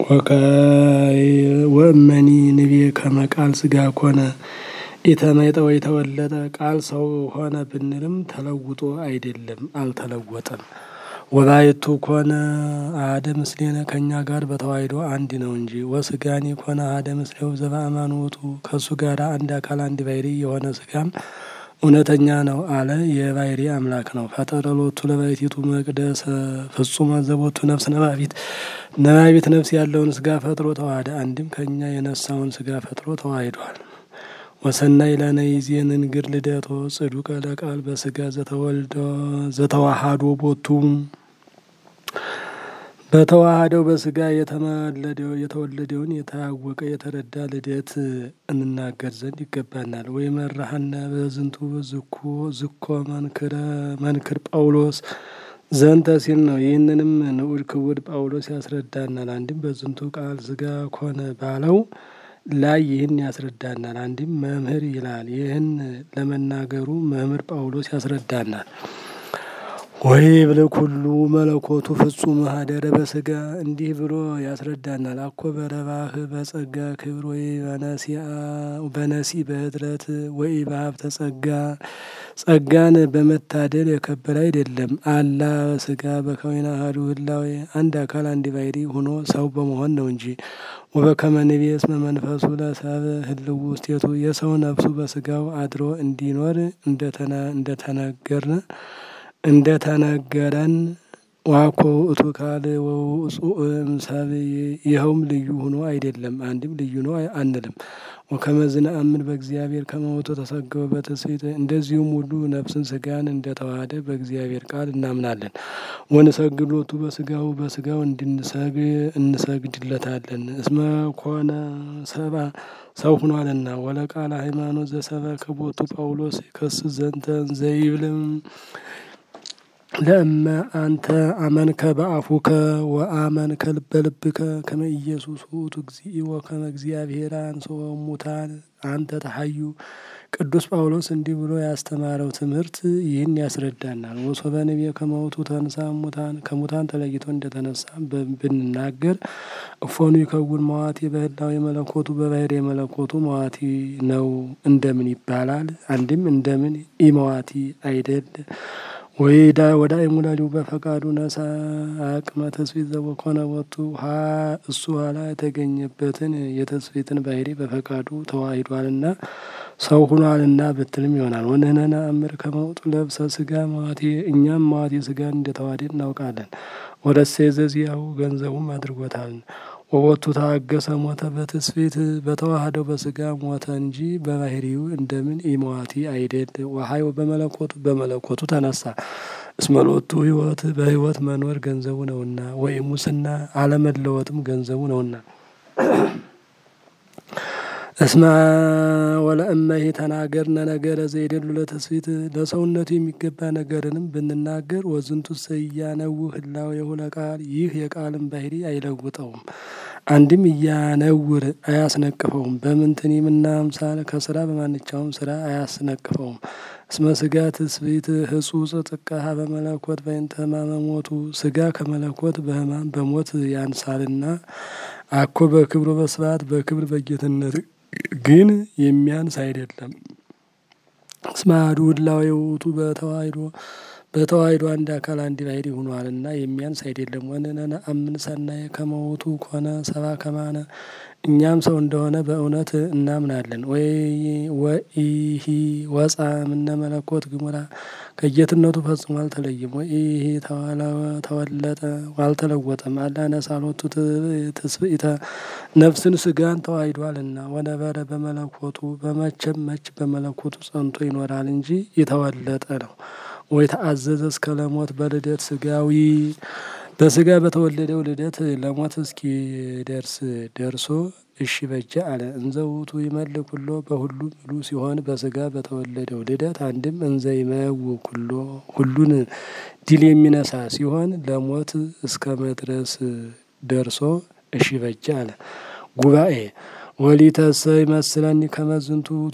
ወእመኒ ንቤ ከመ ቃል ስጋ ኮነ ኢተመጠ ወይ ተወለጠ ቃል ሰው ሆነ ብንልም ተለውጦ አይደለም፣ አልተለወጠም። ወባይቱ ኮነ አሐደ ምስሌነ ከእኛ ጋር በተዋሕዶ አንድ ነው እንጂ ወስጋኒ ኮነ አሐደ ምስሌው ዘበአማን ውእቱ ከእሱ ጋር አንድ አካል አንድ ባሕርይ የሆነ ስጋም እውነተኛ ነው አለ። የባሕርይ አምላክ ነው። ፈጠረ ሎቱ ለባሕቲቱ መቅደሰ ፍጹመ ዘቦቱ ነፍስ ነባቢት ነባቢት ነፍስ ያለውን ስጋ ፈጥሮ ተዋህደ። አንድም ከእኛ የነሳውን ስጋ ፈጥሮ ተዋሂዷል። ወሰናይ ለነ ይዜን እንግር ልደቶ ጽዱቀ ለቃል በስጋ ዘተዋሃዶ ቦቱ በተዋሃደው በስጋ የተመለደው የተወለደውን የታወቀ የተረዳ ልደት እንናገር ዘንድ ይገባናል። ወይ መራሃና በዝንቱ ዝኮ ዝኮ መንክር ጳውሎስ ዘንተ ሲል ነው። ይህንንም ንዑድ ክቡድ ጳውሎስ ያስረዳናል። አንድም በዝንቱ ቃል ስጋ ኮነ ባለው ላይ ይህን ያስረዳናል። አንድም መምህር ይላል። ይህን ለመናገሩ መምህር ጳውሎስ ያስረዳናል። ወይ ብል ኩሉ መለኮቱ ፍጹም ሀደረ በስጋ እንዲህ ብሎ ያስረዳናል። አኮ በረባህ በጸጋ ክብር ወይ በነሲ በህድረት ወይ በሀብተ ጸጋ ጸጋን በመታደል የከበረ አይደለም። አላ ስጋ በከወይና አሐዱ ህላዌ አንድ አካል አንድ ባሕርይ ሆኖ ሰው በመሆን ነው እንጂ ወበከመ ንቤ እስመ መንፈሱ ለሰብእ ህልው ውስቴቱ የሰው ነፍሱ በስጋው አድሮ እንዲኖር እንደተነገርን እንደተነገረን ዋኮ ውእቱ ካል ወውፁእ እምሰብእ ይኸውም ልዩ ሆኖ አይደለም፣ አንድም ልዩ ነው አንልም። ወከመ ዝነአምን በእግዚአብሔር ከመ ውእቱ ተሰገወ በትስብእት እንደዚሁም ሁሉ ነፍስን ስጋን እንደተዋሃደ በእግዚአብሔር ቃል እናምናለን። ወንሰግድ ሎቱ በስጋው በስጋው እንሰግድለታለን። እስመ ኮነ ሰብአ ሰው ሁኗልና። ወለቃለ ሃይማኖት ዘሰበከ ቦቱ ጳውሎስ ከስ ዘንተ ዘይብልም ለእመ አንተ አመንከ በአፉከ ወአመንከ በልብከ ከመ ኢየሱስ ውእቱ እግዚእ ወከመ እግዚአብሔር አንሥኦ እሙታን አንተ ተሐዩ። ቅዱስ ጳውሎስ እንዲህ ብሎ ያስተማረው ትምህርት ይህን ያስረዳናል። ወሶበ ንቤ ከመ ውእቱ ተንሥአ እሙታን ከሙታን ተለይቶ እንደተነሳ ብንናገር እፎኑ ይከውን መዋቲ በህላዌ መለኮቱ በባሕርይ መለኮቱ መዋቲ ነው እንደምን ይባላል? አንድም እንደምን ኢመዋቲ አይደል? ወይዳ ወዳ የሙላሊው በፈቃዱ ነሳ አቅመ ተስፊት ዘወኮነ ወቱ እሱ ኋላ የተገኘበትን የተስፊትን ባሕርይ በፈቃዱ ተዋሂዷልና ሰው ሁኗልና ብትልም ይሆናል። ወንህነ ነአምር ከመ ውእቱ ለብሰ ስጋ መዋቲ እኛም መዋቲ ስጋን እንደተዋሃደ እናውቃለን። ወረሴ ዘዚያው ገንዘቡም አድርጎታል። ወወቱ ታገሰ ሞተ በትስፊት በተዋህደው በስጋ ሞተ እንጂ በባሕርዩ እንደምን ኢመዋቲ አይደል? ወሀዮ በመለኮቱ በመለኮቱ ተነሳ። እስመ ሎቱ ሕይወት በሕይወት መኖር ገንዘቡ ነውና፣ ወይ ሙስና አለመለወጥም ገንዘቡ ነውና። እስመ ወለእመሂ ተናገርነ ነገረ ዘይደሉ ለትስብእት ለሰውነቱ የሚገባ ነገርንም ብንናገር ወዝንቱ እያነውህ ህላዌሁ ለቃል ይህ የቃልን ባሕርይ አይለውጠውም። አንድም እያነውር አያስነቅፈውም። በምንትኒ ምና አምሳል ከስራ በማንኛውም ስራ አያስነቅፈውም። እስመ ስጋ ትስብእት ህጹጽ ጥቀሃ በመለኮት በእንተ ሕማመ ሞቱ ስጋ ከመለኮት በሕማም በሞት ያንሳልና አኮ በክብሩ በስብሐት በክብር በጌትነት ግን የሚያንስ አይደለም። እስመ አሐዱ ህላዌ ውእቱ በተዋሕዶ በተዋሕዶ አንድ አካል አንድ ባሕርይ ሆኗልና የሚያንስ አይደለም። ወንሕነ ነአምን ሰናየ ከመ ውእቱ ኮነ ሰብአ ከማነ እኛም ሰው እንደሆነ በእውነት እናምናለን። ወኢሂ ወፃ እምነ መለኮት ግሙራ ከጌትነቱ ፈጽሞ አልተለየም። ወኢሂ ተወለጠ አልተለወጠም። አላ ነሣ ሎቱ ትስብእተ ነፍስን ስጋን ተዋሂዷልና ወነበረ በመለኮቱ በመቼም መች በመለኮቱ ጸንቶ ይኖራል እንጂ የተወለጠ ነው። ወይ ተአዘዘ እስከ ለሞት በልደት ስጋዊ በስጋ በተወለደው ልደት ለሞት እስኪ ደርስ ደርሶ እሺ በጀ አለ። እንዘ ውእቱ ይመልእ ኩሎ በሁሉ ምሉ ሲሆን በስጋ በተወለደው ልደት አንድም እንዘ ይመውእ ኩሎ ሁሉን ድል የሚነሳ ሲሆን ለሞት እስከ መድረስ ደርሶ እሺ በጀ አለ። ጉባኤ ወሊተሰ ይመስለኒ ከመ ዝንቱ ውእቱ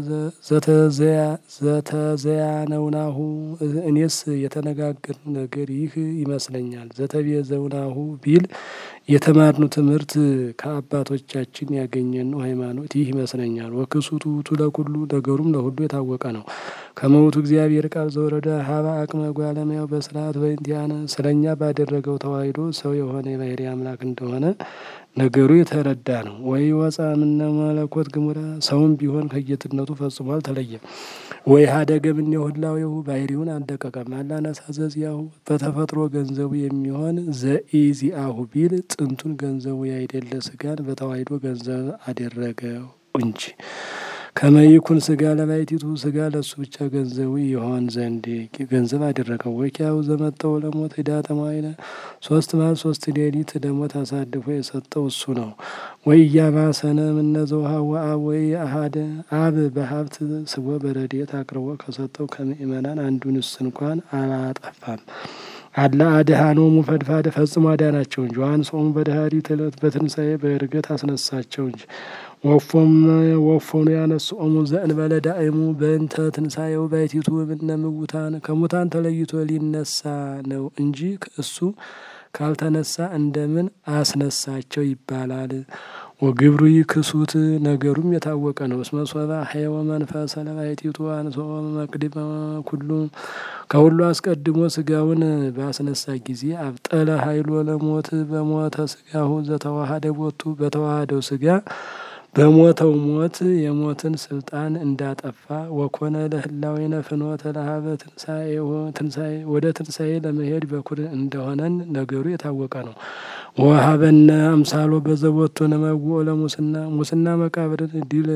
ዘተዘያነውናሁ እኔስ የተነጋገርነው ነገር ይህ ይመስለኛል። ዘተቤዘውናሁ ቢል የተማርኑ ትምህርት ከአባቶቻችን ያገኘነው ሃይማኖት ይህ ይመስለኛል። ወክሱቱ ውእቱ ለኩሉ ነገሩም ለሁሉ የታወቀ ነው። ከመውቱ እግዚአብሔር ቃል ዘወረደ ሀበ አቅመ ጓለማያው በስርዓት በእንቲአነ ስለኛ ባደረገው ተዋሂዶ ሰው የሆነ የባህሪ አምላክ እንደሆነ ነገሩ የተረዳ ነው። ወይ ወፃ እምነ መለኮት ግሙራ ሰውም ቢሆን ከጌትነቱ ፈጽሞ አልተለየም። ወይ ሀደገ እምኔሁ ህላዌሁ ባህሪውን አልደቀቀም። አላነሳ ዘዚአሁ በተፈጥሮ ገንዘቡ የሚሆን ዘኢዚአሁ ቢል ጥንቱን ገንዘቡ ያይደለ ስጋን በተዋሂዶ ገንዘብ አደረገው እንጂ ከመይኩን ስጋ ለባይቲቱ ስጋ ለሱ ብቻ ገንዘቡ ይሆን ዘንድ ገንዘብ አደረገው። ወኪያው ዘመጠው ለሞት ህዳተ መዋዕለ ሶስት መዓልት ሶስት ሌሊት ለሞት አሳልፎ የሰጠው እሱ ነው። ወይ እያማሰነ እምነዘውሃ ወአብ ወይ አሃደ አብ በሀብት ስቦ በረድኤት አቅርቦ ከሰጠው ከምእመናን አንዱንስ እንኳን አላጠፋም። አላ አድኃኖሙ ፈድፋደ ፈጽሞ አዳናቸው እንጂ ወአንሥኦሙ በዳህሪት ዕለት በትንሣኤ በዕርገት አስነሳቸው እንጂ ወፎም ወፎኑ ያነስኦሙ ዘእንበለ ዳእሙ በእንተ ትንሣኤው ባሕቲቱ እምነ ምውታን ከሙታን ተለይቶ ሊነሳ ነው እንጂ እሱ ካልተነሳ እንደምን አስነሳቸው ይባላል። ወግብሩ ይክሱት ነገሩም የታወቀ ነው። እስመ ሶበ ሀየወ መንፈሰ ለባሕቲቱ አንሥኦ መቅድመ ኩሉ ከሁሉ አስቀድሞ ስጋውን ባስነሳ ጊዜ አብጠለ ኃይሎ ለሞት በሞተ ስጋሁ ዘተዋሃደ ቦቱ በተዋሃደው ስጋ በሞተው ሞት የሞትን ስልጣን እንዳጠፋ ወኮነ ለህላዌነ ፍኖተ ለሀበ ትንሣኤ ወደ ትንሣኤ ለመሄድ በኩር እንደሆነን ነገሩ የታወቀ ነው። ወሀበነ አምሳሎ በዘቦቱ ነመውኦ ለሙስና ሙስና መቃብርን ድል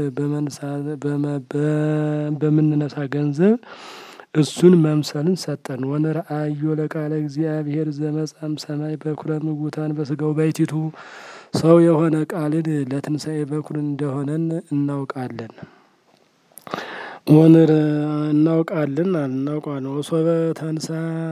በምንነሳ ገንዘብ እሱን መምሰልን ሰጠን። ወንርአዮ ለቃለ እግዚአብሔር ዘመጻም ሰማይ በኩረ ምውታን በስጋው ባሕቲቱ ሰው የሆነ ቃልን ለትንሣኤ በኩር እንደሆነን እናውቃለን ወንር እናውቃለን እናውቃለን ወሶበ ተንሳ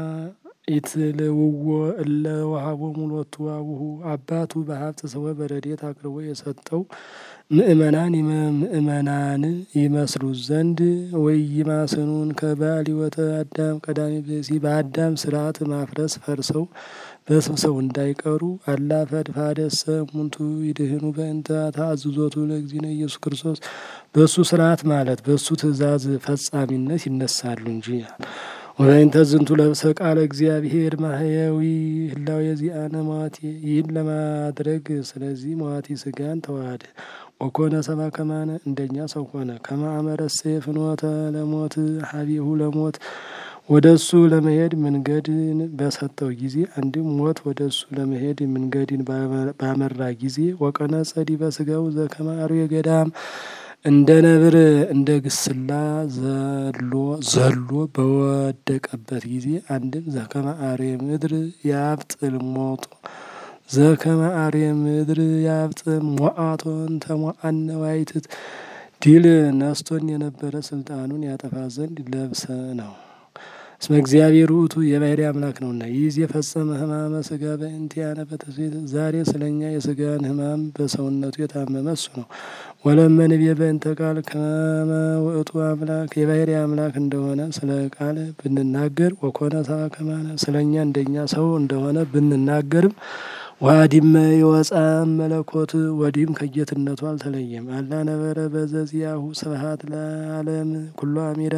ኢትልውዎ እለ ወሀቦሙ ሎቱ አቡሁ አባቱ በሀብት ስወ በረድኤት አቅርቦ የሰጠው ምእመናን ምእመናን ይመስሉ ዘንድ ወይማስኑን ከባል ሕይወተ አዳም ቀዳሚ ብእሲ በአዳም ስርዓት ማፍረስ ፈርሰው በስብሰው እንዳይቀሩ አላ ፈድፋደሰ እሙንቱ ይድህኑ በእንተ ተአዝዞቱ ለእግዚእነ ኢየሱስ ክርስቶስ በእሱ ስርዓት ማለት በእሱ ትእዛዝ ፈጻሚነት ይነሳሉ እንጂ ወበእንተ ዝንቱ ለብሰ ቃለ እግዚአብሔር ማህያዊ ህላዌ ዚአነ መዋቲ ይህን ለማድረግ ስለዚህ መዋቲ ስጋን ተዋሃደ። ወኮነ ሰብአ ከማነ እንደኛ ሰው ሆነ። ከመ አመረሰ ፍኖተ ለሞት ሀቢሁ ለሞት ወደ እሱ ለመሄድ መንገድን በሰጠው ጊዜ አንድም ሞት ወደ እሱ ለመሄድ መንገድን ባመራ ጊዜ ወቀነ ጸዲ በስጋው ዘከመ አርዌ ገዳም እንደ ነብር እንደ ግስላ ዘሎ ዘሎ በወደቀበት ጊዜ አንድም ዘከመ አርዌ ምድር ያብጥል ሞቶ ዘከመ አርዌ ምድር ያብጥል ሞአቶን ተሞአነ ዋይትት ድል ነስቶን የነበረ ስልጣኑን ያጠፋ ዘንድ ለብሰ ነው። እስመ እግዚአብሔር ውእቱ የባሕርይ አምላክ ነውና ይህ የፈጸመ ሕማመ ስጋ በእንቲአነ በትስብእት ዛሬ ስለኛ የስጋን ሕማም በሰውነቱ የታመመ እሱ ነው። ወለመንቤ በእንተ ቃል ከመ ውእቱ አምላክ የባሕርይ አምላክ እንደሆነ ስለ ቃል ብንናገር ወኮነ ሰብአ ከማነ ስለኛ እንደኛ ሰው እንደሆነ ብንናገርም ዋዲመ የወፃ መለኮት ወዲህም ከጌትነቱ አልተለየም። አላ ነበረ በዘዚያሁ ስብሐት ለዓለም ኩሎ አሜዳ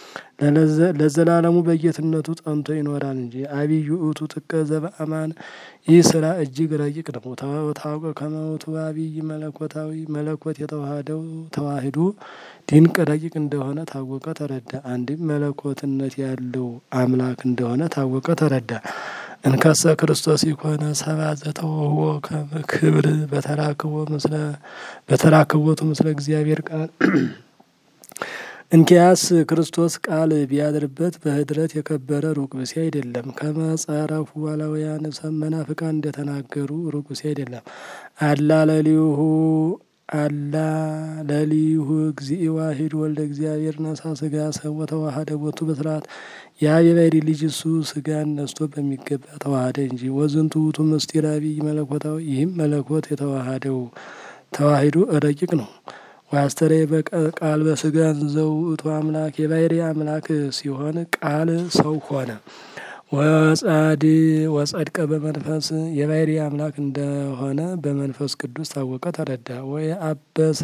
ለዘላለሙ በጌትነቱ ጸንቶ ይኖራል እንጂ አብይ ውእቱ ጥቀ ዘበአማን ይህ ስራ እጅግ ረቂቅ ነው። ታውቀ ከመውቱ አብይ መለኮታዊ መለኮት የተዋሃደው ተዋሂዶ ድንቅ ረቂቅ እንደሆነ ታወቀ ተረዳ። አንድም መለኮትነት ያለው አምላክ እንደሆነ ታወቀ ተረዳ። እንከሰ ክርስቶስ ይኮነ ሰብአ ዘተወህቦ ክብር በተራክቦ ምስለ በተራክቦቱ ምስለ እግዚአብሔር ቃል እንኪያስ ክርስቶስ ቃል ቢያድርበት በህድረት የከበረ ሩቅ ብእሲ አይደለም። ከመጸረፉ አላውያን መናፍቃን እንደተናገሩ ሩቅ ብእሲ አይደለም። አላ ለሊሁ አላ ለሊሁ እግዚእ ዋሂድ ወልደ እግዚአብሔር ነሳ ስጋ ሰብ ወተዋሃደ ቦቱ በስርዓት ያ የባሕርይ ልጅ እሱ ስጋን ነስቶ በሚገባ ተዋሃደ እንጂ። ወዝንቱ ውእቱ ምስጢር አብይ መለኮታዊ ይህም መለኮት የተዋሃደው ተዋሂዶ ረቂቅ ነው። ወአስተርአየ በቃል በስጋ ዘውእቱ አምላክ የባሕርይ አምላክ ሲሆን ቃል ሰው ሆነ። ወጻድ ወጸድቀ በመንፈስ የባህሪ አምላክ እንደሆነ በመንፈስ ቅዱስ ታወቀ ተረዳ። ወይ አበሰ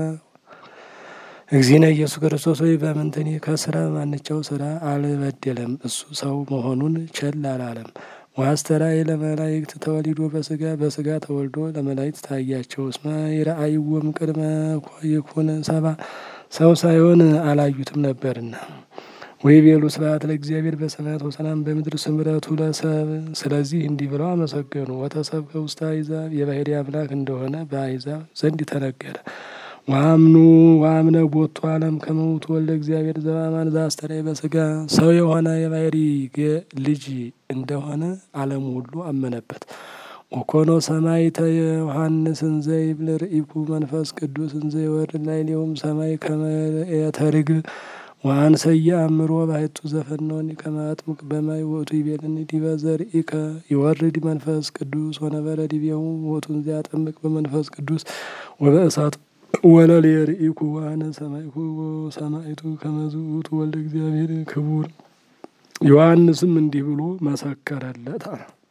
እግዚእነ ኢየሱስ ክርስቶስ ወይ በምንትኒ ከስራ ማንቸው ስራ አልበደለም። እሱ ሰው መሆኑን ቸል አላለም። ዋስተራይ ለመላእክት ተወሊዶ በስጋ በስጋ ተወልዶ ለመላእክት ታያቸው። እስመ ይረአይዎም ቅድመ ይኩን ሰባ ሰው ሳይሆን አላዩትም ነበርና። ወይ ቤሉ ስብሐት ለእግዚአብሔር በሰማያት ወሰላም በምድር ስምረቱ ለሰብ። ስለዚህ እንዲህ ብለው አመሰገኑ። ወተሰብከ ውስተ አሕዛብ የባህሪ አምላክ እንደሆነ በአሕዛብ ዘንድ ተነገረ። ዋምኑ ዋምነ ቦቱ ዓለም ከመውቱ ወልደ እግዚአብሔር ዘበአማን ዘአስተርአየ በስጋ ሰው የሆነ የባህሪ ልጅ እንደሆነ ዓለሙ ሁሉ አመነበት። ወኮኖ ሰማዕተ ዮሐንስ እንዘ ይብል ርኢኩ መንፈስ ቅዱስ እንዘ ይወርድ ላዕሌሆሙ ሰማይ ከመ ርኤተ ርግብ ወአንሰየ አእምሮ ባሕቱ ዘፈነወኒ ከመ አጥምቅ በማይ ውእቱ ይቤልኒ ዲበ ዘርኢከ ይወርድ መንፈስ ቅዱስ ወነበረ ዲቤሁ ውእቱ እንዘ ያጠምቅ በመንፈስ ቅዱስ ወበእሳት ወለልየ ርኢኩ ወአነ ሰማዕኩ ሰማዕቱ ከመ ውእቱ ወልደ እግዚአብሔር ክቡር። ዮሐንስም እንዲህ ብሎ መሰከረለት።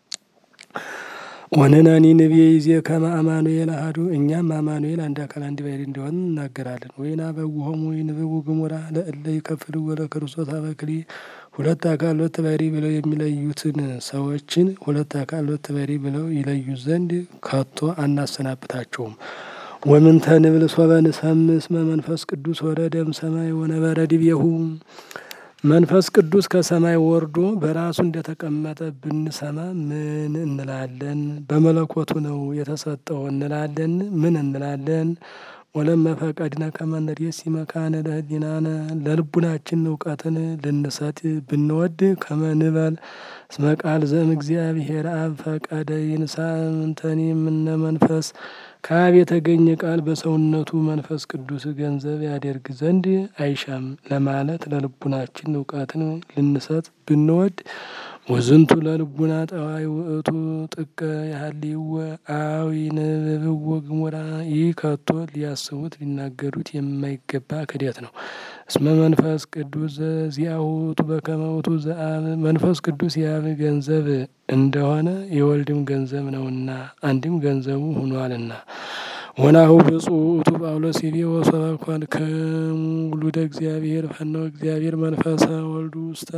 ወንነኒ ንቤ ይዜ ከመ አማኑኤል አሐዱ እኛም አማኑኤል አንድ አካል አንድ ባሕርይ እንደሆነ እናገራለን። ወይና በውሆሙ ይንብቡ ግሙራ ለእለ ይከፍልዎ ለክርስቶስ አበክሊ ሁለት አካል ሁለት ባሕርይ ብለው የሚለዩትን ሰዎችን ሁለት አካል ሁለት ባሕርይ ብለው ይለዩ ዘንድ ከቶ አናሰናብታቸውም። ወምንተ ንብል ሶበ ንሰምዕ እስመ መንፈስ ቅዱስ ወረደ እምሰማይ ወነበረ ዲቤሁ መንፈስ ቅዱስ ከሰማይ ወርዶ በራሱ እንደተቀመጠ ብንሰማ ምን እንላለን? በመለኮቱ ነው የተሰጠው እንላለን? ምን እንላለን? ወለመ ፈቀድነ ከመ ንሬሲ መካነ ለህሊናነ ለልቡናችን እውቀትን ልንሰጥ ብንወድ ከመ ንበል እስመ ቃል ዘእምእግዚአብሔር አብ ፈቀደ ይንሣእ እምንተኒ እምነ መንፈስ ከአብ የተገኘ ቃል በሰውነቱ መንፈስ ቅዱስ ገንዘብ ያደርግ ዘንድ አይሻም ለማለት ለልቡናችን እውቀትን ልንሰጥ ብንወድ ወዝንቱ ለልቡና ጠዋይ ውእቱ ጥቀ ያህልይወ አዊ ንብብዎ ግሙራ ይህ ከቶ ሊያስቡት ሊናገሩት የማይገባ ክደት ነው። እስመ መንፈስ ቅዱስ ዘዚአሁ ውእቱ በከመ ውእቱ ዘአብ መንፈስ ቅዱስ የአብ ገንዘብ እንደሆነ የወልድም ገንዘብ ነውና አንድም ገንዘቡ ሆኗልና። ወናሁ ብፁዕ ውእቱ ጳውሎስ ይቤ ወሶበ ኮንክሙ ውሉደ እግዚአብሔር ፈነወ እግዚአብሔር መንፈሰ ወልዱ ውስተ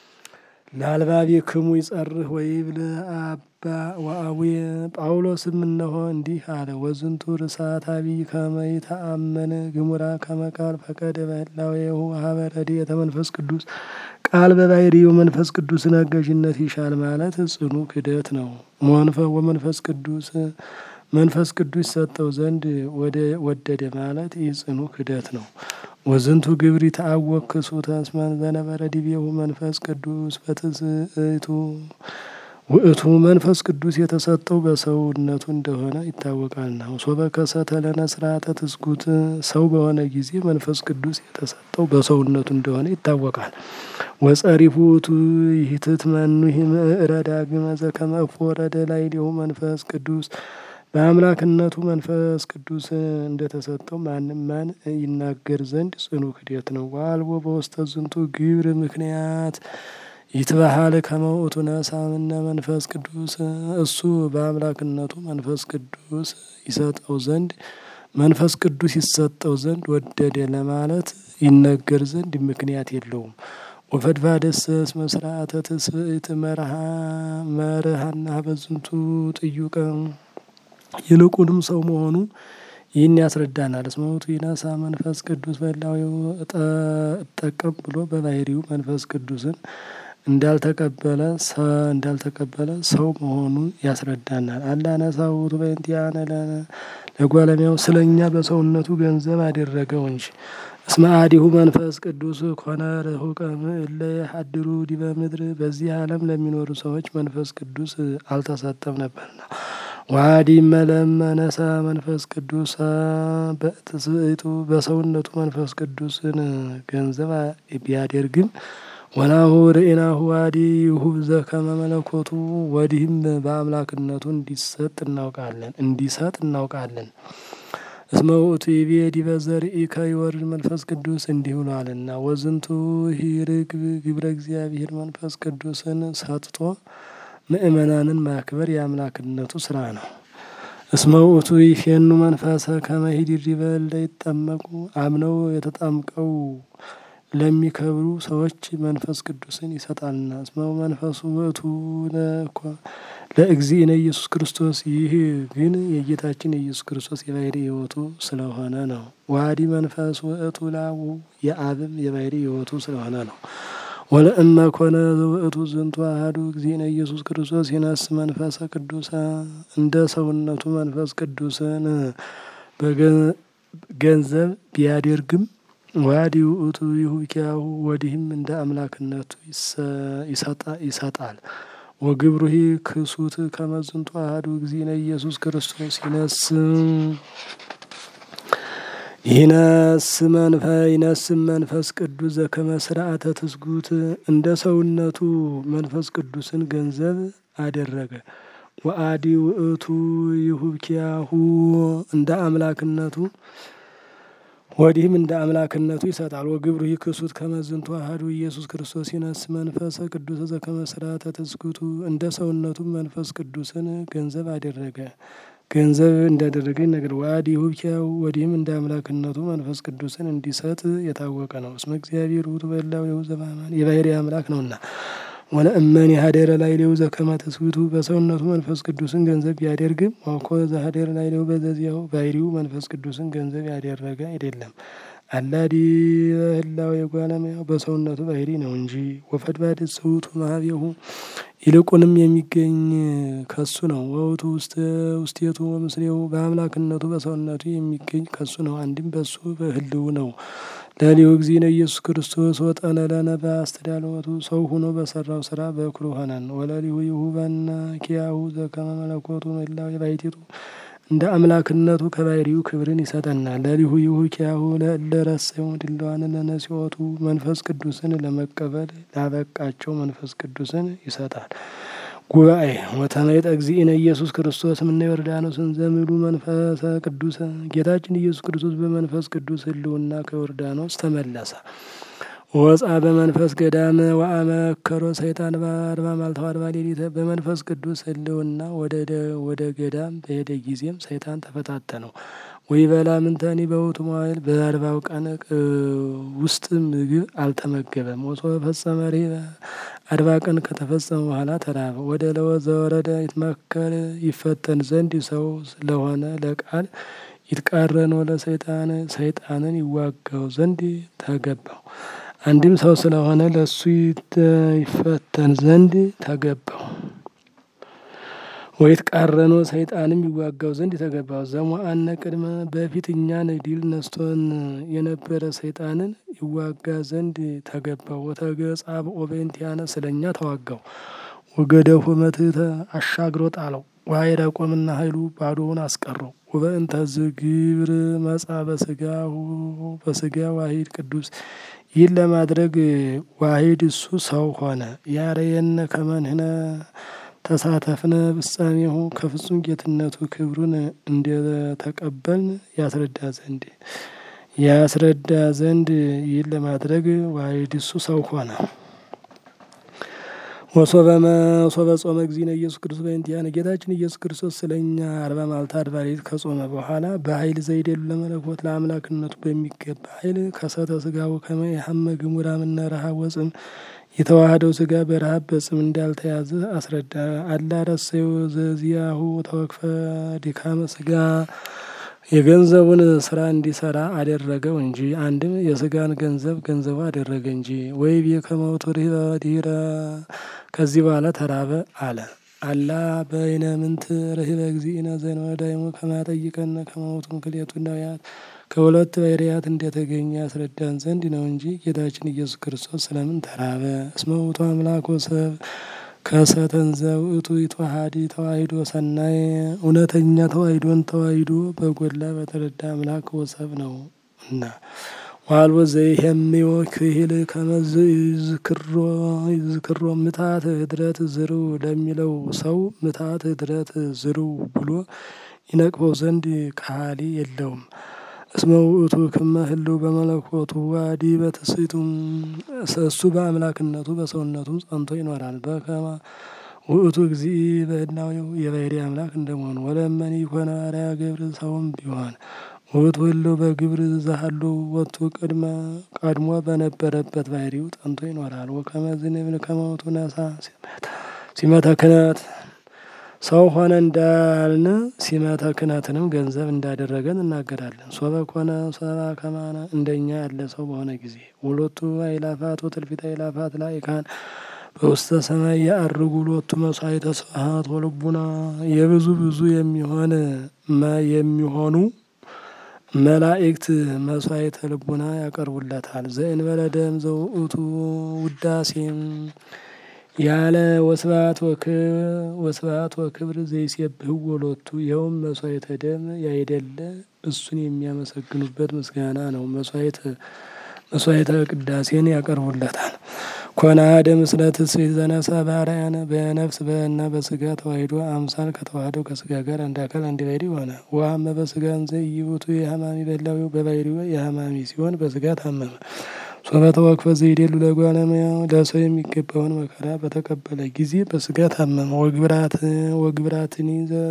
ለአልባቢክሙ ይጸርህ ወይብል አባ ወአቡየ ጳውሎስም እነሆ እንዲህ አለ። ወዝንቱ ርሳት አቢይ ከመ ይተአመን ግሙራ ከመ ቃል ፈቀደ በህላዌሁ ሀበ ረድኤተ መንፈስ ቅዱስ ቃል በባሕርዩ መንፈስ ቅዱስን አጋዥነት ይሻል ማለት ጽኑ ክደት ነው። ሞንፈ ወመንፈስ ቅዱስ መንፈስ ቅዱስ ሰጠው ዘንድ ወደ ወደደ ማለት ይህ ጽኑ ክደት ነው። ወዝንቱ ግብሪ ተአወክ ክሱተ እስመ ዘነበረ ዲቤሁ መንፈስ ቅዱስ በትስእቱ ውእቱ መንፈስ ቅዱስ የተሰጠው በሰውነቱ እንደሆነ ይታወቃልና። ሶበ ከሰተ ለነ ስርዓተ ትስጉት ሰው በሆነ ጊዜ መንፈስ ቅዱስ የተሰጠው በሰውነቱ እንደሆነ ይታወቃል። ወጸሪፉ ውእቱ ይህትት መኑሂ ምዕረ ዳግመ ዘከመ እፎ ወረደ ላዕሌሁ መንፈስ ቅዱስ በአምላክነቱ መንፈስ ቅዱስ እንደተሰጠው ማንም ማን ይናገር ዘንድ ጽኑ ክደት ነው። ዋልቦ በውስተ ዝንቱ ግብር ምክንያት ይትበሃል ከመ ውእቱ ነሣ እምነ መንፈስ ቅዱስ እሱ በአምላክነቱ መንፈስ ቅዱስ ይሰጠው ዘንድ መንፈስ ቅዱስ ይሰጠው ዘንድ ወደደ ለማለት ይነገር ዘንድ ምክንያት የለውም። ወፈድፋደሰ እስመ ስርዓተ ትስብእት መርሃና በዝንቱ ጥዩቀ ይልቁንም ሰው መሆኑ ይህን ያስረዳናል። እስመ ውእቱ ይነሣ መንፈስ ቅዱስ በህላዌሁ እጠቀም ብሎ በባሕርዩ መንፈስ ቅዱስን እንዳልተቀበለ እንዳልተቀበለ ሰው መሆኑን ያስረዳናል። አላ ነሣ ውእቱ በእንቲአነ ለጓለሚያው ስለ እኛ በሰውነቱ ገንዘብ አደረገው እንጂ። እስመ አዲሁ መንፈስ ቅዱስ ኮነ ርሁቀ እለ የሐድሩ ዲበ ምድር በዚህ ዓለም ለሚኖሩ ሰዎች መንፈስ ቅዱስ አልተሰጠም ነበርና። ዋዲ መለመ ነሣ መንፈስ ቅዱስ በትስብእቱ በሰውነቱ መንፈስ ቅዱስን ገንዘብ ቢያደርግም ወናሁ ርኢናሁ ዋዲ ይሁብ ዘከመ መለኮቱ ወዲህም በአምላክነቱ እንዲሰጥ እናውቃለን እንዲሰጥ እናውቃለን። እስመ ውእቱ ይቤ ዲበ ዘርኢከ ይወርድ መንፈስ ቅዱስ እንዲህ ብሏልና። ወዝንቱ ሂርግብ ግብረ እግዚአብሔር መንፈስ ቅዱስን ሰጥቶ ምእመናንን ማክበር የአምላክነቱ ስራ ነው። እስመ ውእቱ ይፌኑ መንፈሰ ከመ ሂዲሪበ ለይጠመቁ አምነው የተጠምቀው ለሚከብሩ ሰዎች መንፈስ ቅዱስን ይሰጣልና። እስመ መንፈሱ ውእቱ ለእግዚእነ ኢየሱስ ክርስቶስ ይህ ግን የጌታችን የኢየሱስ ክርስቶስ የባህሪ ሕይወቱ ስለሆነ ነው። ዋዲ መንፈስ ውእቱ ላቡ የአብም የባህሪ ሕይወቱ ስለሆነ ነው። ወለእመ ኮነ ውእቱ ዝንቱ አሐዱ እግዚእነ ኢየሱስ ክርስቶስ ይነስ መንፈሰ ቅዱሰ እንደ ሰውነቱ መንፈስ ቅዱስን በገንዘብ ቢያደርግም ዋዲ ውእቱ ይሁኪያሁ ወዲህም እንደ አምላክነቱ ይሰጣል። ወግብሩሂ ክሱት ከመዝንቱ አሐዱ እግዚእነ ኢየሱስ ክርስቶስ ይነስ ይነስ መንፈ ይነስም መንፈስ ቅዱስ ዘከመ ስርዓተ ትስጉት እንደ ሰውነቱ መንፈስ ቅዱስን ገንዘብ አደረገ። ወአዲ ውእቱ ይሁኪያሁ እንደ አምላክነቱ ወዲህም እንደ አምላክነቱ ይሰጣል። ወግብሩ ይክሱት ከመዝንቱ አሐዱ ኢየሱስ ክርስቶስ ይነስ መንፈሰ ቅዱስ ዘከመ ስርዓተ ትስጉቱ እንደ ሰውነቱም መንፈስ ቅዱስን ገንዘብ አደረገ ገንዘብ እንዳደረገ ነገር ዋዲ ሁኪያው ወዲህም እንደ አምላክነቱ መንፈስ ቅዱስን እንዲሰጥ የታወቀ ነው። እስመ እግዚአብሔር ውእቱ በላው የው ዘበአማን የባህሪ አምላክ ነውና። ወለእመን የሀደረ ላዕሌሁ ዘከመ ትስብእቱ በሰውነቱ መንፈስ ቅዱስን ገንዘብ ቢያደርግም ዋኮ ዘሀደረ ላዕሌሁ በዘዚያው ባህሪው መንፈስ ቅዱስን ገንዘብ ያደረገ አይደለም። አላዲ በህላው የጓለሙያው በሰውነቱ ባህሪ ነው እንጂ ወፈድባድ ስውቱ ማህቤሁ ይልቁንም የሚገኝ ከሱ ነው። ወውቱ ውስጥ ውስቴቱ ወምስሌው በአምላክነቱ በሰውነቱ የሚገኝ ከሱ ነው። አንድም በሱ በህልው ነው። ለሊሁ እግዚእነ ኢየሱስ ክርስቶስ ወጠነ ለነ በአስተዳለወቱ ሰው ሆኖ በሰራው ስራ በኩሩ ሆነን ወለሊሁ ይሁበነ ኪያሁ ዘከመ መለኮቱ ምህላው የባሕቲቱ እንደ አምላክነቱ ከባህሪው ክብርን ይሰጠናል። ለሊሁ ይሁ ኪያሁ ለረሰዩ ድለዋን ለነሲወቱ መንፈስ ቅዱስን ለመቀበል ላበቃቸው መንፈስ ቅዱስን ይሰጣል። ጉባኤ ወተመይጠ እግዚእነ ኢየሱስ ክርስቶስ ምነ ዮርዳኖስን ዘምሉ መንፈሰ ቅዱስ ጌታችን ኢየሱስ ክርስቶስ በመንፈስ ቅዱስ ህልውና ከዮርዳኖስ ተመለሰ። ወፃ በመንፈስ ገዳም ወአመከሮ ሰይጣን በአርባ መዓልተ ወአርባ ሌሊት በመንፈስ ቅዱስ ህልውና ወደ ገዳም በሄደ ጊዜም ሰይጣን ተፈታተነው። ወይበላ ምንተኒ በውእቱ መዋዕል በአርባው ቀን ውስጥ ምግብ አልተመገበም። ወሶበ ፈጸመ ርኅበ አርባ ቀን ከተፈጸመ በኋላ ተራበ። ወደ ለወዘ ወረደ ይትመከር ይፈተን ዘንድ ሰው ስለሆነ ለቃል ይትቃረን ወለ ሰይጣን ሰይጣንን ይዋጋው ዘንድ ተገባው። አንድም ሰው ስለሆነ ለእሱ ይፈተን ዘንድ ተገባው። ወይትቃረኖ ሰይጣንም ይዋጋው ዘንድ የተገባው ዘሞአነ ቅድመ በፊት እኛን ድል ነስቶን የነበረ ሰይጣንን ይዋጋ ዘንድ ተገባው። ወተገጻ በኦቤንቲያነ ስለ እኛ ተዋጋው። ወገደፉ መትሕተ አሻግሮ ጣለው። ዋይረ ቆምና ኃይሉ ባዶውን አስቀረው። ወበእንተ ዝግብር መጻ በስጋሁ በስጋ ዋሂድ ቅዱስ ይህን ለማድረግ ዋሂድ እሱ ሰው ሆነ። ያረየነ ከመንህነ ተሳተፍነ ፍጻሜሁ ከፍጹም ጌትነቱ ክብሩን እንደተቀበልን ያስረዳ ዘንድ ያስረዳ ዘንድ ይህን ለማድረግ ዋሂድ እሱ ሰው ሆነ። ወሶበ ጾመ እግዚእነ ኢየሱስ ክርስቶስ በእንቲአነ ጌታችን ኢየሱስ ክርስቶስ ስለ እኛ አርባ መዓልተ አርባ ሌሊት ከጾመ በኋላ በኃይል ዘይደሉ ለመለኮት ለአምላክነቱ በሚገባ ኃይል ከሰተ ስጋው ከመ የሐመ ግሙራ ምነ ረሃብ ወጽም የተዋህደው ስጋ በረሃብ በጽም እንዳልተያዘ አስረዳ። አላ ረሰዮ ዘዚያሁ ተወክፈ ድካመ ስጋ የገንዘቡን ስራ እንዲሰራ አደረገው እንጂ አንድም የስጋን ገንዘብ ገንዘቡ አደረገ እንጂ። ወይ ቤከመውቱ ርህበ ከዚህ በኋላ ተራበ አለ። አላ በይነ ምንት ርህበ እግዚእነ ዘእንበዳይሙ ከማጠይቀነ ከመውቱ ክልኤቱ ነቢያት ከሁለት ባህርያት እንደተገኘ ያስረዳን ዘንድ ነው እንጂ ጌታችን ኢየሱስ ክርስቶስ ስለምን ተራበ? እስመ ውእቱ አምላክ ወሰብ ከሰተንዘ ውእቱ ይትዋሃድ ተዋሂዶ ሰናይ እውነተኛ ተዋሂዶን ተዋሂዶ በጎላ በተረዳ አምላክ ወሰብ ነው እና ዋልቦ ዘይሄምዮ ክሂል ከመዝ ይዝክሮ ይዝክሮ ምታት ህድረት ዝርው ለሚለው ሰው ምታት ህድረት ዝርው ብሎ ይነቅፈው ዘንድ ካህሊ የለውም። እስመ ውእቱ ክመ ህልው በመለኮቱ ዋዲ በትስቱ እሱ በአምላክነቱ በሰውነቱም ጸንቶ ይኖራል። በከመ ውእቱ እግዚእ በህላዌው የባህሪ አምላክ እንደመሆኑ ወለመኒ ኮነ አርአያ ግብር ሰውም ቢሆን ውእቱ ህልው በግብር ዘሃሉ ወቱ ቅድመ ቀድሞ በነበረበት ባህሪው ጸንቶ ይኖራል። ወከመ ዝንብል ከመውቱ ነሳ ሲመተ ክህነት ሰው ሆነ እንዳልን ሲመተ ክህነትንም ገንዘብ እንዳደረገን እናገራለን። ሶበ ኮነ ሰባ ከማነ እንደኛ ያለ ሰው በሆነ ጊዜ ሁለቱ አይላፋት ወትልፊት አይላፋት ላይካን በውስተ ሰማይ ያአርጉ ሎቱ መስዋዕተ ስብሐት ወልቡና የብዙ ብዙ የሚሆን የሚሆኑ መላእክት መስዋዕተ ልቡና ያቀርቡለታል። ዘእንበለ ደም ዘውእቱ ውዳሴም ያለ ወስብሐት ወስብሐት ወክብር ዘይሴብሕዎ ሎቱ ይኸውም መስዋዕተ ደም ያይደለ እሱን የሚያመሰግኑበት ምስጋና ነው። መስዋዕተ መስዋዕተ ቅዳሴን ያቀርቡለታል። ኮነ አሐደ ምስለ ትስብእት ዘነሳ በአርአያነ በነፍስ በና በስጋ ተዋሂዶ አምሳል ከተዋህደው ከስጋ ጋር አንድ አካል አንድ ባሕርይ ሆነ። ወሀመ በስጋ እንዘ ኢይእቱ የሐማሚ በላዊው በባሕርዩ የሐማሚ ሲሆን በስጋ ታመመ። ሶበ ተወክፈ ዘይዴሉ ለእጓለ እመሕያው ለሰው የሚገባውን መከራ በተቀበለ ጊዜ በስጋ ታመመ። ወግብራት ወግብራትኒ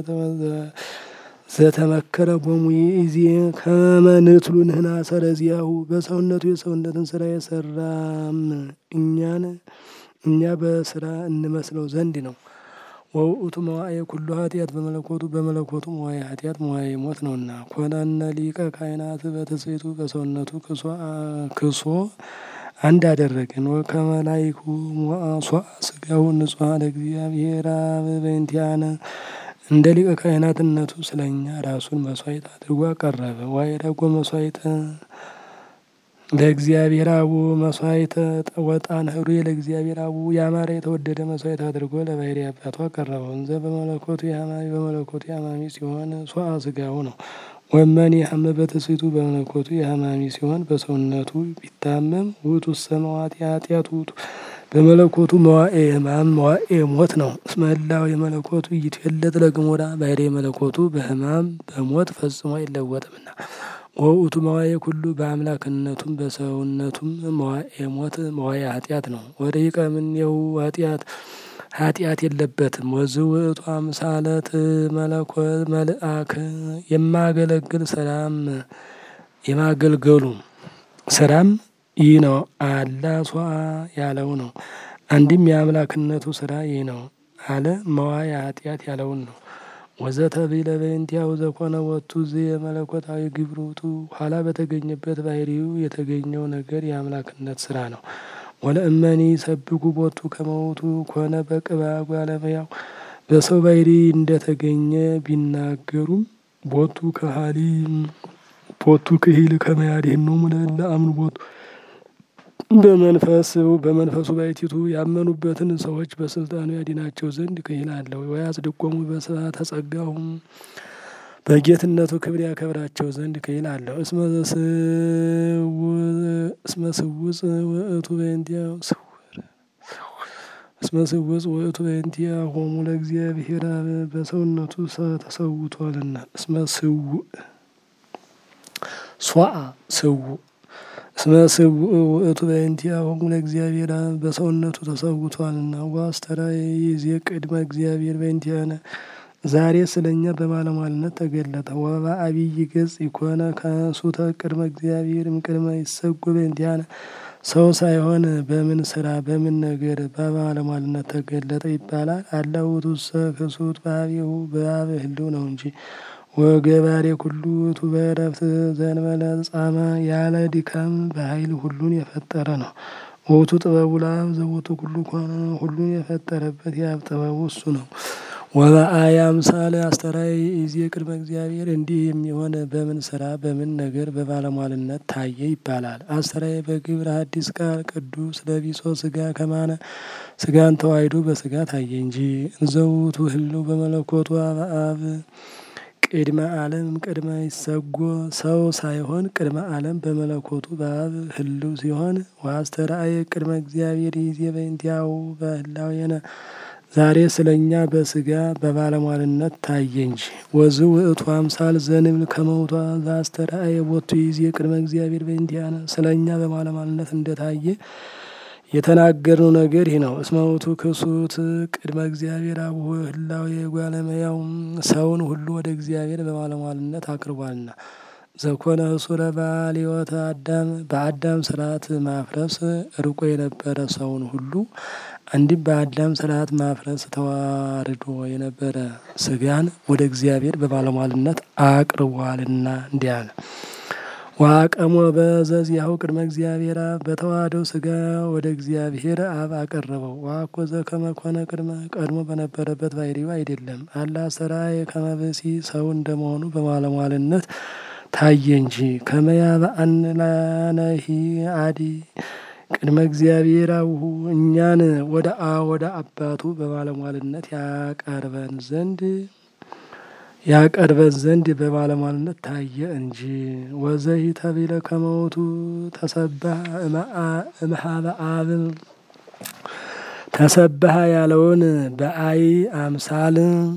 ዘተመከረ ቦሙ ይእዜ ከመ ንትሉ ንሕና ሰረዚያሁ በሰውነቱ የሰውነትን ስራ የሰራም እኛን እኛ በስራ እንመስለው ዘንድ ነው። ወውእቱ መዋዕየ ኩሉ ኃጢአት በመለኮቱ በመለኮቱ መዋዕየ ኃጢአት መዋዕየ ሞት ነውና። ኮነነ ሊቀ ካህናት በትስብእቱ በሰውነቱ ክሶ አንድ አደረገን። ወከመ ላይኩ ሞዐ ስጋሁ ንጹሐ ለእግዚአብሔር አብ በእንቲአነ እንደ ሊቀ ካህናትነቱ ስለኛ ራሱን መስዋዕት አድርጎ አቀረበ። ዋይረጎ መስዋዕተ ለእግዚአብሔር አቡ መስዋዕተ ወጣን ህሩ ለእግዚአብሔር አቡ ያማረ የተወደደ መስዋዕት አድርጎ ለባሕርይ አባቱ አቀረበው። እንዘ በመለኮቱ የሐማሚ በመለኮቱ የሐማሚ ሲሆን ሶአ ስጋው ነው። ወመኒ ሐመ በትስብእቱ በመለኮቱ የሐማሚ ሲሆን በሰውነቱ ቢታመም ውእቱ ሰማዋት የኃጢአት ውእቱ በመለኮቱ መዋዕየ ሕማም መዋዕየ ሞት ነው። እስመ ህላዌ የመለኮቱ ይትፌለጥ ለግሙራ ባሕርይ መለኮቱ በሕማም በሞት ፈጽሞ አይለወጥምና። ወውእቱ መዋዕየ ኩሉ በአምላክነቱም በሰውነቱም መዋዕየ ሞት መዋዕየ ኃጢአት ነው። ወደቂቀ እምኔሁ ኃጢአት ኃጢአት የለበትም። ወዝ ውእቱ አምሳለት መለኮት መልአክ የማገለግል ስራም የማገልገሉ ስራም ይህ ነው። አላ ሷአ ያለው ነው። አንድም የአምላክነቱ ስራ ይህ ነው አለ መዋዕየ ኃጢአት ያለውን ነው። ወዘተ ብእለ በእንቲአሁ ዘኮነ ወቱ ዝ የመለኮታዊ ግብሩቱ ኋላ በተገኘበት ባሕርዩ የተገኘው ነገር የአምላክነት ስራ ነው። ወለእመኒ ሰብኩ ቦቱ ከመውቱ ኮነ በቅብአ እጓለ እመሕያው በሰው ባሕርይ እንደተገኘ ቢናገሩም ቦቱ ከሃሊ ቦቱ ክሂል ከመ ያድኅኖሙ ለእለ አምኑ ቦቱ በመንፈስ በመንፈሱ ባሕቲቱ ያመኑበትን ሰዎች በስልጣኑ ያድናቸው ዘንድ ክሂል አለው። ወያጽድቆሙ በስብሐተ ጸጋሁ በጌትነቱ ክብር ያከብራቸው ዘንድ ክሂል አለው። እስመ ስውፅ ውእቱ በእንቲአሁ እስመ ስውፅ ውእቱ በእንቲአሆሙ ለእግዚአብሔር አብ በሰውነቱ ተሰውቷልና። እስመ ስውእ ሶአ ስውእ እስመ ስውእ ውእቱ በእንቲአሆሙ ለእግዚአብሔር አብ በሰውነቱ ተሰውቷልና። ወአስተርአየ ይእዜ ቅድመ እግዚአብሔር በእንቲአነ ዛሬ ስለ እኛ በባለሟልነት ተገለጠ። ወበዐቢይ ገጽ ኢኮነ ከሱተ ቅድመ እግዚአብሔር እምቅድመ ይሰጎ በእንቲአነ ሰው ሳይሆን በምን ስራ በምን ነገር በባለሟልነት ተገለጠ ይባላል። አላ ውእቱሰ ክሱት በኀቤሁ በአብ ህልው ነው እንጂ ወገባሬ ኩሉ ውእቱ በዕረፍት ዘእንበለ ጻማ ያለ ድካም በኃይል ሁሉን የፈጠረ ነው። ውእቱ ጥበቡ ለአብ ዘውእቱ ኩሉ ኮነ ሁሉን የፈጠረበት የአብ ጥበቡ እሱ ነው። ወበአየ አምሳለ አስተርአየ ይእዜ ቅድመ እግዚአብሔር እንዲህ የሚሆን በምን ስራ በምን ነገር በባለሟልነት ታየ ይባላል። አስተርአየ በግብረ ሐዲስ ቃል ቅዱስ ለቢሶ ስጋ ከማነ ስጋን ተዋሕዶ በስጋ ታየ እንጂ እንዘ ውእቱ ህልው በመለኮቱ አብ ቅድመ ዓለም ቅድመ ይሰጎ ሰው ሳይሆን ቅድመ ዓለም በመለኮቱ በአብ ህልው ሲሆን ወአስተርአየ ቅድመ እግዚአብሔር ይእዜ በእንቲአሁ በህላዌነ ዛሬ ስለ እኛ በስጋ በባለሟልነት ታየ እንጂ። ወዝ ውእቱ አምሳል ዘንብል ከመውቷ ዛስተርአየ ቦቱ ይዜ ቅድመ እግዚአብሔር በእንቲአነ ስለ እኛ በባለሟልነት እንደታየ የተናገርነው ነገር ይህ ነው። እስመ ውእቱ ክሱት ቅድመ እግዚአብሔር አቡሁ ህላዌ ጓለመያው ሰውን ሁሉ ወደ እግዚአብሔር በባለሟልነት አቅርቧልና። ዘኮነ ህሱረ ባልዮተ አዳም በአዳም ስርዓት ማፍረስ ርቆ የነበረ ሰውን ሁሉ አንዲም በአዳም ስርዓት ማፍረስ ተዋርዶ የነበረ ስጋን ወደ እግዚአብሔር በባለሟልነት አቅርቧልና እንዲህ አለ። ዋቀሞ በዘዚያሁ ቅድመ እግዚአብሔር አብ በተዋህደው ስጋ ወደ እግዚአብሔር አብ አቀረበው። ዋኮ ዘከመ ኮነ ቅድመ ቀድሞ በነበረበት ባሕርዩ አይደለም። አላ ሠራየ ከመ ብእሲ ሰው እንደመሆኑ በባለሟልነት ታየ እንጂ። ከመያ በአን ላነሂ አዲ ቅድመ እግዚአብሔር አቡሁ እኛን ወደ አ ወደ አባቱ በባለሟልነት ያቀርበን ዘንድ ያቀርበን ዘንድ በባለሟልነት ታየ እንጂ። ወዘሂ ተቢለ ከመውቱ ተሰባህ እምኀበ አብ ተሰባህ ያለውን በአይ አምሳል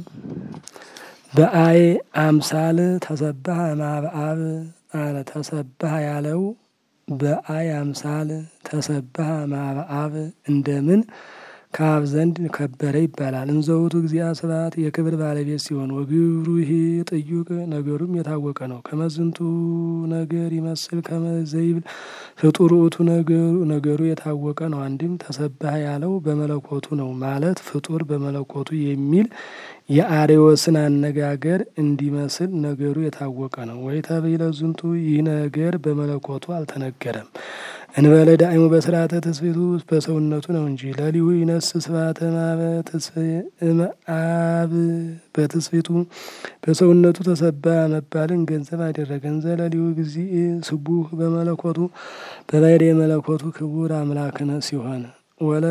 በአይ አምሳል ተሰባህ እምኀበ አብ አለ። ተሰባህ ያለው በአይ አምሳል ተሰባህ እምኀበ አብ እንደምን ከአብ ዘንድ ከበረ ይባላል። እንዘውቱ እግዚአ ስብሐት የክብር ባለቤት ሲሆን ወግብሩ ይሄ ጥዩቅ ነገሩም የታወቀ ነው። ከመዝንቱ ነገር ይመስል ከመዘይብል ፍጡር ውእቱ ነገሩ የታወቀ ነው። አንድም ተሰባህ ያለው በመለኮቱ ነው ማለት ፍጡር በመለኮቱ የሚል የአሬዎስን አነጋገር እንዲመስል ነገሩ የታወቀ ነው። ወይ ተብይለ ዝንቱ ይህ ነገር በመለኮቱ አልተነገረም። እንበለ ዳእሙ በስርዓተ ትስብእቱ በሰውነቱ ነው እንጂ ለሊሁ ይነስ ስብሐተ እምኀበ እምአብ በትስብእቱ በሰውነቱ ተሰባ መባልን ገንዘብ አደረገ። እንዘ ለሊሁ እግዚእ ስቡህ በመለኮቱ በባሕርየ መለኮቱ ክቡር አምላክነ ሲሆን ወለ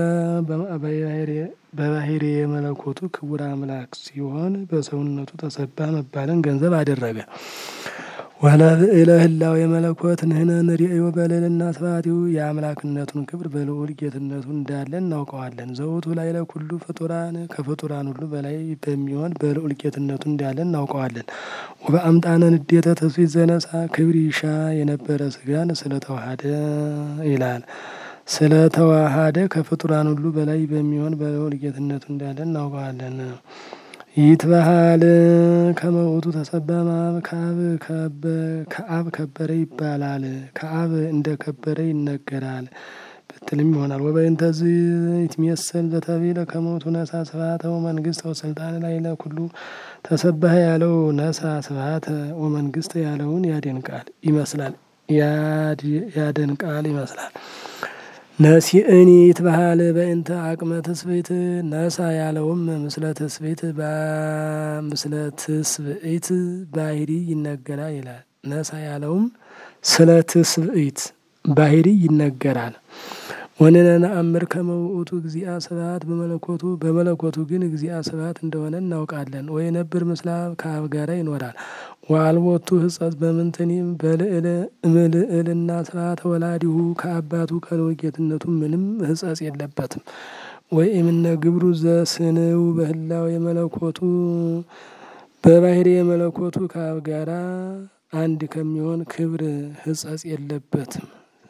በባሕርየ መለኮቱ ክቡር አምላክ ሲሆን በሰውነቱ ተሰባ መባልን ገንዘብ አደረገ። ወለብእለ ህላዌ መለኮት ንሕነ ንርእዮ በልዕልና ስብሐቲሁ የአምላክነቱን ክብር በልዑል ጌትነቱ እንዳለ እናውቀዋለን። ዘውቱ ላዕለ ኩሉ ፍጡራን ከፍጡራን ሁሉ በላይ በሚሆን በልዑል ጌትነቱ እንዳለ እናውቀዋለን። ወበአምጣነ ንዴተ ትስብእት ዘነሳ ክብር ይሻ የነበረ ስጋን ስለተዋሃደ ይላል ስለተዋሃደ ከፍጡራን ሁሉ በላይ በሚሆን በልዑል ጌትነቱ እንዳለ እናውቀዋለን። ይትበሃል ከመ ውእቱ ተሰባ እምአብ ከአብ ከበረ ይባላል። ከአብ እንደ ከበረ ይነገራል ብትልም ይሆናል። ወበእንተዝ ይትሜሰል ዘተብሂለ ከመ ውእቱ ነሣ ስብሐተ ወመንግሥተ ወስልጣነ ላዕለ ኩሉ ተሰባህ ያለው ነሣ ስብሐተ ወመንግሥተ ያለውን ያደንቃል ይመስላል ያደንቃል ይመስላል። ነሲእኒ ይትበሃል በእንተ አቅመ ትስብእት ነሣ ያለውም ምስለ ትስብእት ምስለ ትስብእት ባሕሪ ይነገራል ይላል። ነሣ ያለውም ስለ ትስብእት ባሕሪ ይነገራል። ወንሕነ ነአምር ከመ ውእቱ እግዚአ ስብሐት በመለኮቱ በመለኮቱ ግን እግዚአ ስብሐት እንደሆነ እናውቃለን። ወይነብር ምስለ አብ ከአብ ጋራ ይኖራል። ወአልቦቱ ሕጸት በምንትኒም በልዕል እምልዕልና ስብሐተ ወላዲሁ ከአባቱ ከልዑል ጌትነቱ ምንም ሕጸጽ የለበትም። ወእምነ ግብሩ ዘስንው በህላዌ መለኮቱ በባሕርየ መለኮቱ ከአብ ጋራ አንድ ከሚሆን ክብር ሕጸጽ የለበትም።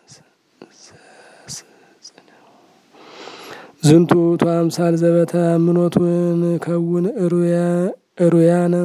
ዝንቱ ውእቱ አምሳል ዘበተአምኖቱን ከውን እሩያነ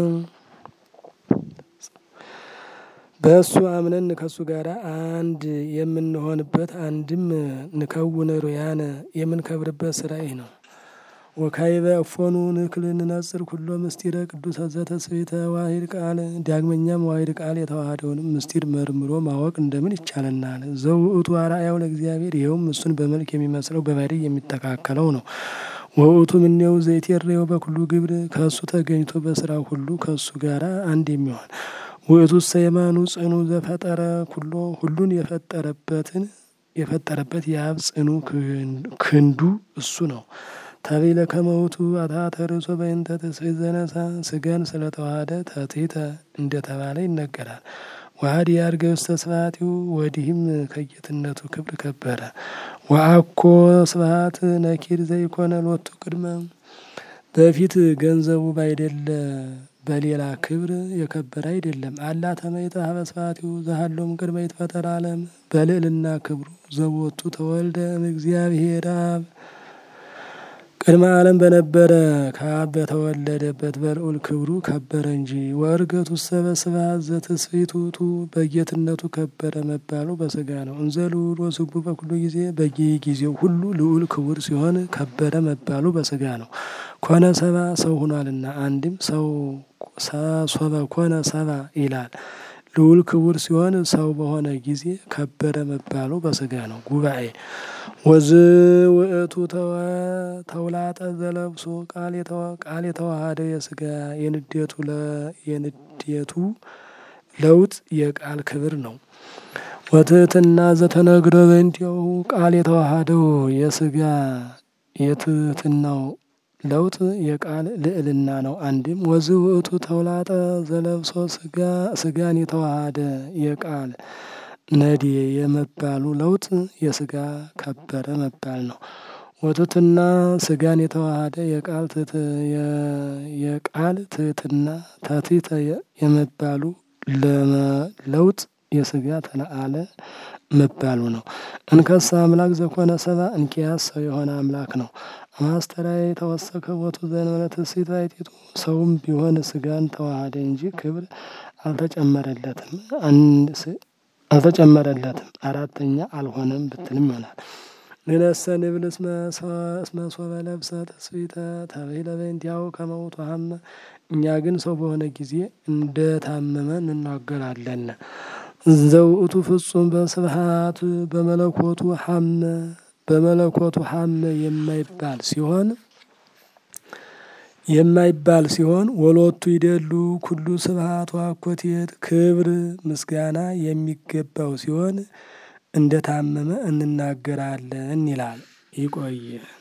በእሱ አምነን ከእሱ ጋር አንድ የምንሆንበት አንድም ንከውን ሩያነ የምንከብርበት ስራ ይህ ነው። ወካይበ እፎኑ ንክል ንነጽር ኩሎ ምስጢረ ቅዱሰ ዘተስብእተ ዋሂድ ቃል ዳግመኛም ዋሂድ ቃል የተዋሃደውንም ምስጢር መርምሮ ማወቅ እንደምን ይቻለናል? ዘውእቱ አርአያው ለእግዚአብሔር ይኸውም እሱን በመልክ የሚመስለው በባሕርይ የሚተካከለው ነው። ወውእቱ ምኔው ዘይቴሬው በኩሉ ግብር ከእሱ ተገኝቶ በስራው ሁሉ ከእሱ ጋር አንድ የሚሆን ውእቱ ሰየማኑ ጽኑ ዘፈጠረ ኩሎ ሁሉን የፈጠረበትን የፈጠረበት የአብ ጽኑ ክንዱ እሱ ነው። ተቤለ ከመውቱ አታተ ርእሶ በእንተ ትስብእት ዘነሣ ስጋን ስለተዋሃደ ተቴተ እንደተባለ ይነገራል። ዋህድ ያርገ ውስተ ስብሐቲሁ ወዲህም ከጌትነቱ ክብር ከበረ። ወአኮ ስብሐት ነኪር ዘይኮነ ሎቱ ቅድመ በፊት ገንዘቡ ባይደለ በሌላ ክብር የከበረ አይደለም። አላ ተመይጠ ሀበስፋቲው ዘሃሎም ቅድመ ይትፈጠር ዓለም በልዕልና ክብሩ ዘቦቱ ተወልደ እግዚአብሔር አብ ቅድመ ዓለም በነበረ ከአብ በተወለደበት በልዑል ክብሩ ከበረ እንጂ። ወእርገቱ ሰበስባት ዘትስፊቱቱ በጌትነቱ ከበረ መባሉ በስጋ ነው። እንዘ ልዑል ወስጉ በኩሉ ጊዜ በየጊዜው ሁሉ ልዑል ክቡር ሲሆን ከበረ መባሉ በስጋ ነው። ኮነ ሰባ ሰው ሆኗልና አንድም ሰው ሶበ ኮነ ሰባ ይላል። ልዑል ክቡር ሲሆን ሰው በሆነ ጊዜ ከበረ መባሉ በስጋ ነው። ጉባኤ ወዝ ውእቱ ተውላጠ ዘለብሶ ቃል የተዋሃደ የስጋ የንዴቱ የንዴቱ ለውጥ የቃል ክብር ነው። ወትህትና ዘተነግረ በእንቲአሁ ቃል የተዋሃደው የስጋ የትህትናው ለውጥ የቃል ልዕልና ነው። አንድም ወዝ ውእቱ ተውላጠ ዘለብሶ ስጋን የተዋሃደ የቃል ነዴ የመባሉ ለውጥ የስጋ ከበረ መባል ነው። ወትህትና ስጋን የተዋሃደ የቃል የቃል ትህትና ተቲተ የመባሉ ለውጥ የስጋ ተለአለ መባሉ ነው። እንከሳ አምላክ ዘኮነ ሰባ እንኪያስ ሰው የሆነ አምላክ ነው። ማስተራየ ተወሰከ ቦቱ ዘእንበለ ትስብእት ባሕቲቱ ሰውም ቢሆን ስጋን ተዋሃደ እንጂ ክብር አልተጨመረለትም አልተጨመረለትም አራተኛ አልሆነም ብትልም ይሆናል። ንነሰ ንብል እስመ ሶበ ለብሰ ትስብእተ ተብሂለ በእንቲአሁ ከመ ውእቱ ሀመ እኛ ግን ሰው በሆነ ጊዜ እንደታመመ እንናገራለን። ዘውእቱ ፍጹም በስብሐት በመለኮቱ ሀመ በመለኮቱ ሀመ የማይባል ሲሆን የማይባል ሲሆን ወሎቱ ይደሉ ኩሉ ስብሐት ወአኮቴት ክብር ምስጋና የሚገባው ሲሆን እንደታመመ እንናገራለን ይላል። ይቆየ